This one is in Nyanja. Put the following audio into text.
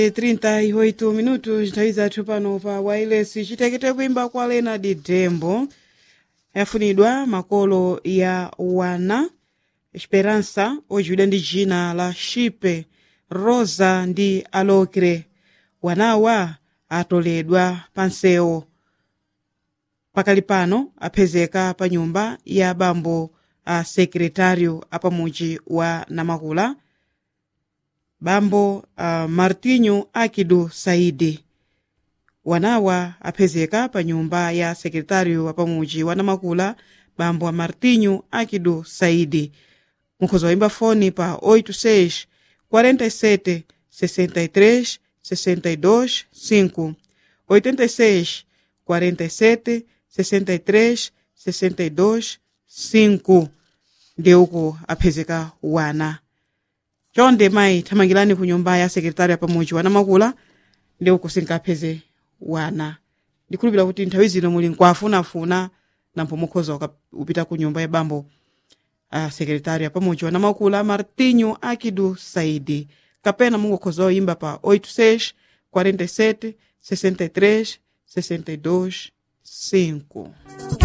38 minutos nthawi zathu pano pa wireless chitekete kuimba kwa leonard dembo yafunidwa makolo ya wana esperança ojiwidwa ndi jina la shipe rosa ndi alokre wanawa atoledwa pa nsewu pakali pano apezeka pa nyumba ya bambo a sekretário apamuji wa namakula bambo uh, martinho akidu saidi wanawa apezeka pa nyumba ya sekretário apamuji wa namakula bambo a martinho akidu saidi mukhoza waimba foni pa 86 47 63 62 5 86 47 63 62 5 ndeuko apezeka wana chonde mayi thamangirani ku nyumba ya sekretari apamuji wana makula ndeuko sinkapeze wana ndikhulupira kuti nthawi zino muli nkwafunafuna nampo mukhoza uka- upita ku nyumba ya bambo a sekretari apamuji wana makula martinho akidu saidi kapena mungokhoza oyimba pa 86 47 63 62 5